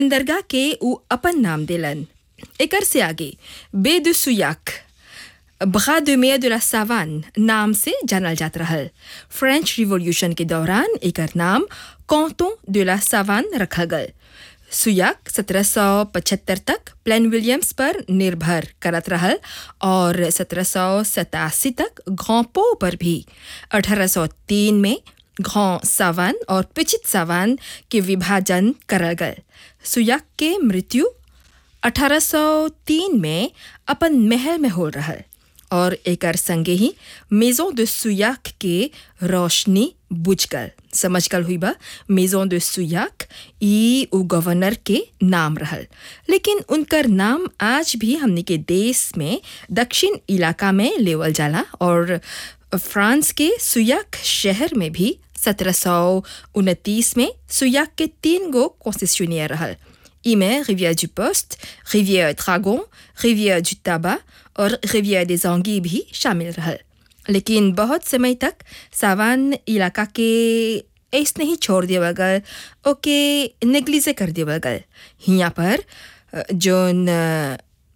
दरगाह के ऊ अपन नाम देलन एकर से आगे बे दु सुयाक बगा de mer de la savane नाम से जानल जात रहल फ्रेंच रिवॉल्यूशन के दौरान एकर नाम कॉन्टों de la savane रखल गल सुयाक 1775 तक प्लेन विलियम्स पर निर्भर करत रहल और 1787 तक घोंपो पर भी 1803 में घों सावान और पिचित सावान के विभाजन करल गल सुयाक के मृत्यु 1803 में अपन महल में हो रहल और एकर संगे ही मेजों de सुयाक के रोशनी बुझ गल समझ गल हुई बा मेजों de सुयाक ई उ गवर्नर के नाम रहल लेकिन उनकर नाम आज भी हमने के देश में दक्षिण इलाका में लेवल जाला और फ्रांस के सुयाक शहर में भी 1729 में सुयाक के तीन गो कॉन्स्टिट्यूनियर रहल इमें रिविère du Poste, रिविère Dragon, रिविère du Tabac और रिविère des Anguilles भी शामिल रहल लेकिन बहुत समय तक सावान इलाका के ऐसने ही छोड़ देवल गल ओके नेग्लिजे कर देवल गल हियाँ पर अ, जोन अ,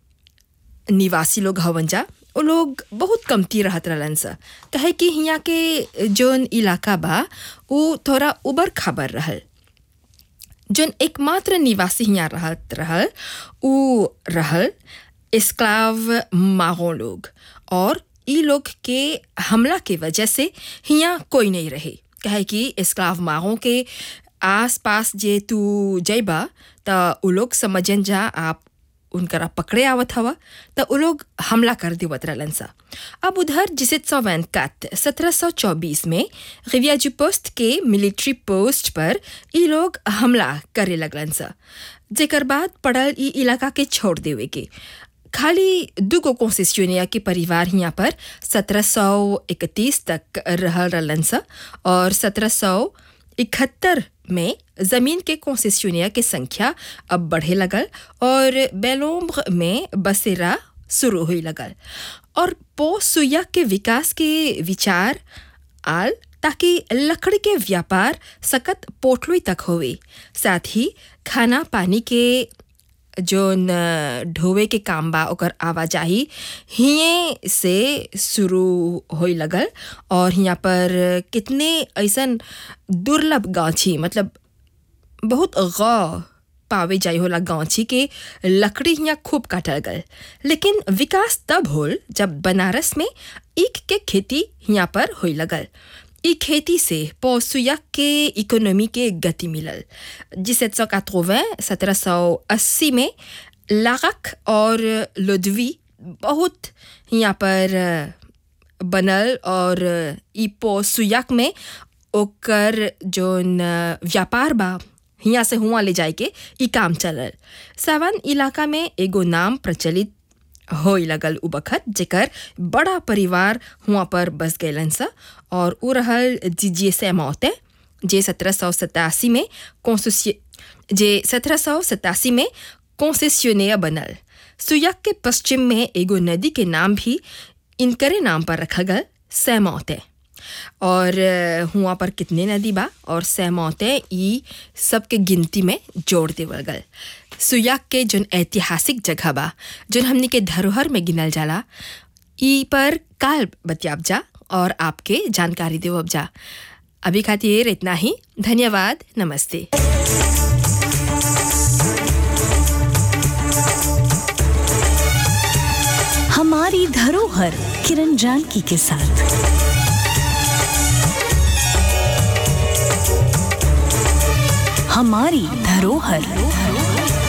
निवासी लोग हवन जा वो लोग बहुत कमती रहत रहलन सा कहे कि हियाँ के जोन इलाका बा वो थोड़ा उबर खाबर रहल जोन एकमात्र निवासी हियाँ रहत रहल उ रहल एस्क्लाव मागो लोग और ई लोग के हमला के वजह से हियाँ कोई नहीं रहे कहे कि एस्क्लाव मागो के आस पास जे तू जइबा त उ लोग समझन जा आप उनकरा पकड़े आवत हवा त उ लोग हमला कर देवत रहलन सा अब उधर जिसे सौवैनकात सत्रह सौ चौबीस में रिवियाजू पोस्ट के मिलिट्री पोस्ट पर ई लोग हमला करे लगलन सा जेकर बाद पड़ल ई इलाका के छोड़ देवे के खाली दुगो कॉन्सेस्योनिया के परिवार यहाँ पर 1731 तक रहल रहलन सा और 1771 में जमीन के कॉन्सेस्योनिया के संख्या अब बढ़े लगल और बेलोम्ब्र में बसेरा शुरू हुई लगल और पोसुया के विकास के विचार आल ताकि लकड़ी के व्यापार सकत पोटलुई तक होवे साथ ही खाना पानी के जोन अ, ढोवे के काम बा ओकर आवाजाही हिये से शुरू होई लगल और हियाँ पर कितने ऐसन दुर्लभ गाछी मतलब बहुत गौ पावे जाई होला गांची के लकड़ी हियाँ खूब काटल गल लेकिन विकास तब होल जब बनारस में ईख के खेती हियाँ पर होई लगल ई खेती से पौसुया के इकोनॉमी के गति मिलल जिसे सत्रह सौ अस्सी में लारक और लोदवी बहुत यहाँ पर बनल और ई पौसुयाक में ओकर जोन व्यापार बा हियाँ से हुआ ले जाए के ई काम चलल सावन इलाका में एगो नाम प्रचलित होई लगल उ बखत जेकर बड़ा परिवार हुआ पर बस गैलन सा और उ रहल जीजिए से मौते जे सत्रह सौ सतासी में कॉन्स्टिट्यू जे सत्रह सौ सतासी में कॉन्सेस्योनिया बनल सुयक के पश्चिम में एगो नदी के नाम भी इनकरे नाम पर रखा गल सैमौते और अ, हुआ पर कितने नदी बा और सैमौते ई सबके गिनती में जोड़ देवल गल सुयाक के जोन ऐतिहासिक जगह बा जोन हमनी के धरोहर में गिनल जाला ई पर काल बतियाब जा और आपके जानकारी देवब जा अभी खातिर इतना ही धन्यवाद नमस्ते हमारी धरोहर किरण जानकी के साथ हमारी धरोहर